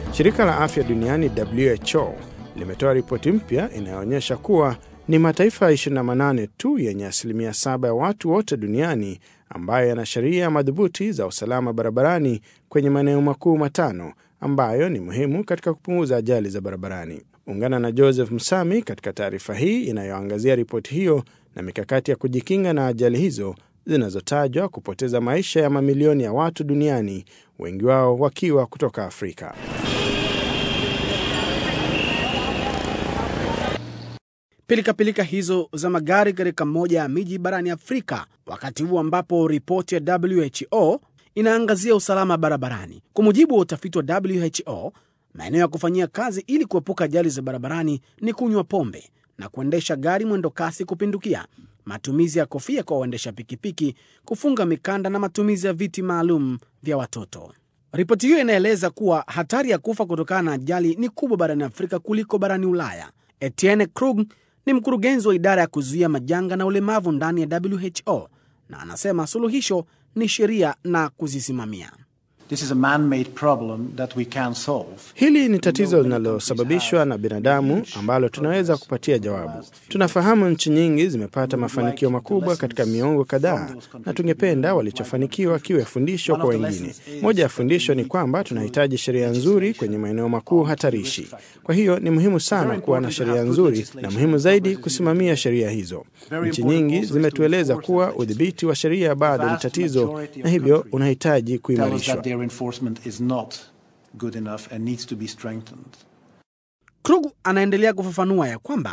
Shirika la afya duniani WHO limetoa ripoti mpya inayoonyesha kuwa ni mataifa 28 tu yenye asilimia saba ya watu wote duniani ambayo yana sheria madhubuti za usalama barabarani kwenye maeneo makuu matano ambayo ni muhimu katika kupunguza ajali za barabarani. Ungana na Joseph Msami katika taarifa hii inayoangazia ripoti hiyo na mikakati ya kujikinga na ajali hizo zinazotajwa kupoteza maisha ya mamilioni ya watu duniani, wengi wao wakiwa kutoka Afrika. Pilikapilika hizo za magari katika moja ya miji barani Afrika, wakati huu ambapo ripoti ya WHO inaangazia usalama barabarani. Kwa mujibu wa utafiti wa WHO, maeneo ya kufanyia kazi ili kuepuka ajali za barabarani ni kunywa pombe na kuendesha gari mwendo kasi kupindukia, matumizi ya kofia kwa waendesha pikipiki, kufunga mikanda na matumizi ya viti maalum vya watoto. Ripoti hiyo inaeleza kuwa hatari ya kufa kutokana na ajali ni kubwa barani Afrika kuliko barani Ulaya. Etienne Krug ni mkurugenzi wa idara ya kuzuia majanga na ulemavu ndani ya WHO na anasema suluhisho ni sheria na kuzisimamia. This is a man-made problem that we can solve. Hili ni tatizo linalosababishwa na binadamu ambalo tunaweza kupatia jawabu. Tunafahamu nchi nyingi zimepata mafanikio makubwa katika miongo kadhaa, na tungependa walichofanikiwa kiwe fundisho kwa wengine. Moja ya fundisho ni kwamba tunahitaji sheria nzuri kwenye maeneo makuu hatarishi. Kwa hiyo ni muhimu sana kuwa na sheria nzuri, na muhimu zaidi kusimamia sheria hizo. Nchi nyingi zimetueleza kuwa udhibiti wa sheria bado ni tatizo, na hivyo unahitaji kuimarishwa. enforcement is not good enough and needs to be strengthened. Krug anaendelea kufafanua ya kwamba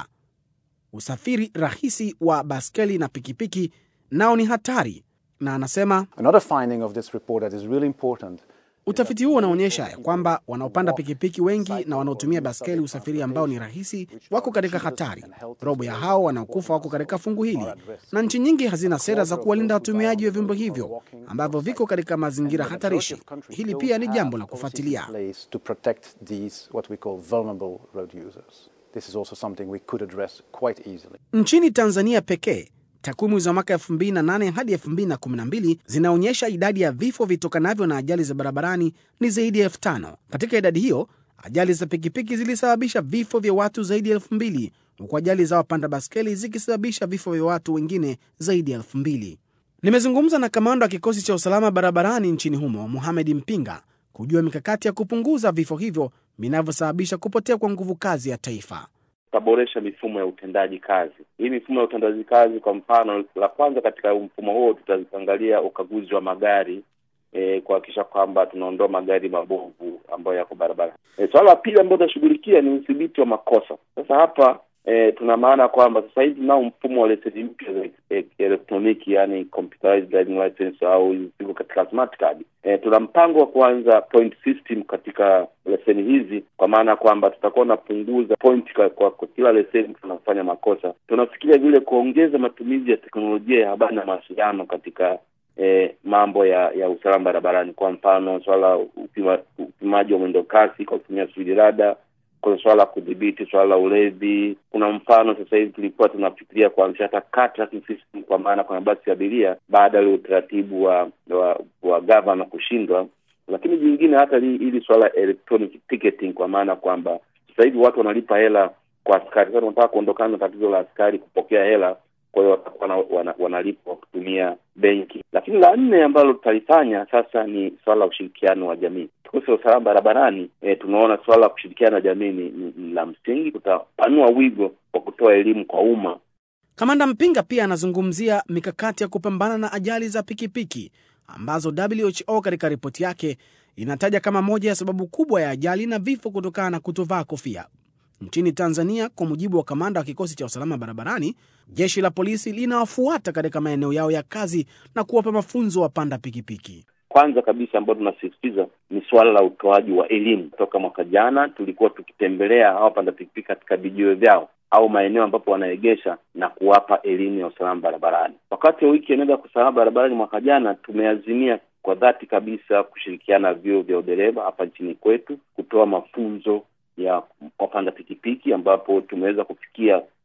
usafiri rahisi wa baskeli na pikipiki nao ni hatari, na anasema Another finding of this report that is really important utafiti huo unaonyesha ya kwamba wanaopanda pikipiki wengi na wanaotumia baskeli usafiri ambao ni rahisi wako katika hatari. Robo ya hao wanaokufa wako katika fungu hili, na nchi nyingi hazina sera za kuwalinda watumiaji wa vyombo hivyo ambavyo viko katika mazingira hatarishi. Hili pia ni jambo la kufuatilia. place to protect these what we call vulnerable road users. This is also something we could address quite easily. Nchini Tanzania pekee takwimu za mwaka 2008 hadi 2012 zinaonyesha idadi ya vifo vitokanavyo na ajali za barabarani ni zaidi ya elfu tano. Katika idadi hiyo, ajali za pikipiki zilisababisha vifo vya watu zaidi ya elfu mbili huku ajali za wapanda baskeli zikisababisha vifo vya watu wengine zaidi ya elfu mbili. Nimezungumza na kamanda wa kikosi cha usalama barabarani nchini humo Mohamed Mpinga kujua mikakati ya kupunguza vifo hivyo vinavyosababisha kupotea kwa nguvu kazi ya taifa. tutaboresha mifumo ya utendaji kazi. Hii mifumo ya utendaji kazi, kwa mfano, la kwanza katika mfumo huo tutaangalia ukaguzi wa magari e, kuhakikisha kwamba tunaondoa magari mabovu ambayo yako barabara. E, swala la pili ambayo tutashughulikia ni udhibiti wa makosa. Sasa hapa e, tuna maana kwamba sasa hivi tunao mfumo wa leseni mpya za e, elektroniki, yani computerized driving license au ziko katika smart card. E, tuna mpango wa kuanza point system katika leseni hizi, kwa maana kwamba tutakuwa tunapunguza point kwa, kwa, kwa kila leseni tunafanya makosa. Tunafikiria vile kuongeza matumizi ya teknolojia ya habari na mawasiliano katika E, mambo ya ya usalama barabarani. Kwa mfano swala la upima, upimaji wa mwendo kasi kwa kutumia speed radar, kuna swala la kudhibiti swala la ulevi. Kuna mfano sasa hivi tulikuwa tunafikiria kuanzisha hata car tracking system, kwa maana kwa mabasi ya abiria baada ya utaratibu wa wa, wa gavana kushindwa. Lakini jingine hata hili swala la electronic ticketing, kwa maana kwamba sasa hivi watu wanalipa hela kwa askari. Sasa tunataka kuondokana na tatizo la askari kupokea hela kwa hiyo watakuwa wana, wanalipa kwa kutumia benki. Lakini la nne ambalo tutalifanya sasa ni swala la ushirikiano wa jamii. Kikosi cha usalama barabarani e, tunaona swala la kushirikiana na jamii ni, ni, ni la msingi. Tutapanua wigo wa kutoa elimu kwa umma. Kamanda Mpinga pia anazungumzia mikakati ya kupambana na ajali za pikipiki ambazo WHO katika ripoti yake inataja kama moja ya sababu kubwa ya ajali na vifo kutokana na kutovaa kofia. Nchini Tanzania, kwa mujibu wa kamanda wa kikosi cha usalama barabarani, jeshi la polisi linawafuata katika maeneo yao ya kazi na kuwapa mafunzo wapanda pikipiki. Kwanza kabisa ambayo tunasisitiza ni suala la utoaji wa elimu. Toka mwaka jana tulikuwa tukitembelea hawa wapanda pikipiki katika vijiwe vyao au maeneo ambapo wanaegesha na kuwapa elimu ya usalama barabarani. Wakati wa wiki eneo ya usalama barabarani mwaka jana, tumeazimia kwa dhati kabisa kushirikiana na vyuo vya udereva hapa nchini kwetu kutoa mafunzo ya wapanda pikipiki ambapo tumeweza kufikia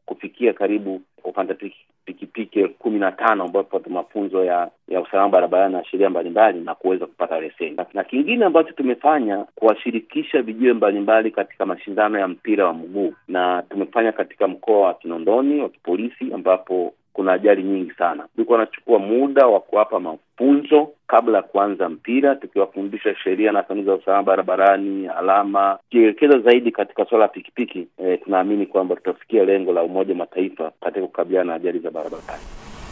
kufikia karibu wapanda pikipiki elfu kumi na tano ambao pata mafunzo ya ya usalama barabarani na sheria mbalimbali na kuweza kupata leseni. Na kingine ambacho tumefanya kuwashirikisha vijiwe mbalimbali katika mashindano ya mpira wa mguu, na tumefanya katika mkoa wa Kinondoni wa kipolisi ambapo kuna ajali nyingi sana. Tulikuwa wanachukua muda wa kuwapa mafunzo kabla ya kuanza mpira, tukiwafundisha sheria na kanuni za usalama barabarani, alama, tukielekeza zaidi katika suala la pikipiki. E, tunaamini kwamba tutafikia lengo la Umoja wa Mataifa katika kukabiliana na ajali za barabarani.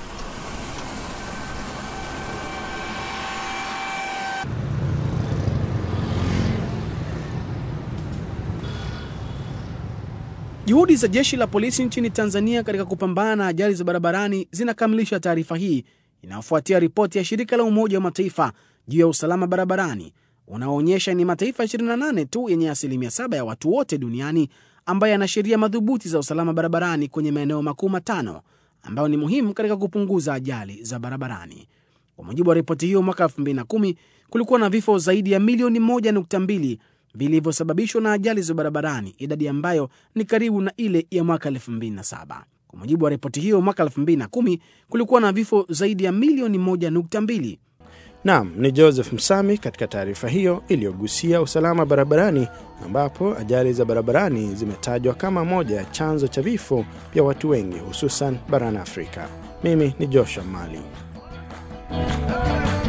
Juhudi za jeshi la polisi nchini Tanzania katika kupambana na ajali za barabarani zinakamilisha taarifa hii inayofuatia ripoti ya shirika la Umoja wa Mataifa juu ya usalama barabarani unaoonyesha ni mataifa 28 tu yenye asilimia saba ya watu wote duniani ambayo yana sheria madhubuti za usalama barabarani kwenye maeneo makuu matano ambayo ni muhimu katika kupunguza ajali za barabarani. Kwa mujibu wa ripoti hiyo, mwaka 2010 kulikuwa na vifo zaidi ya milioni 1.2 vilivyosababishwa na ajali za barabarani, idadi ambayo ni karibu na ile ya mwaka 2007. Kwa mujibu wa ripoti hiyo, mwaka 2010 kulikuwa na vifo zaidi ya milioni 1.2. Naam, ni Joseph Msami katika taarifa hiyo iliyogusia usalama barabarani, ambapo ajali za barabarani zimetajwa kama moja ya chanzo cha vifo vya watu wengi hususan barani Afrika. Mimi ni Joshua Mali.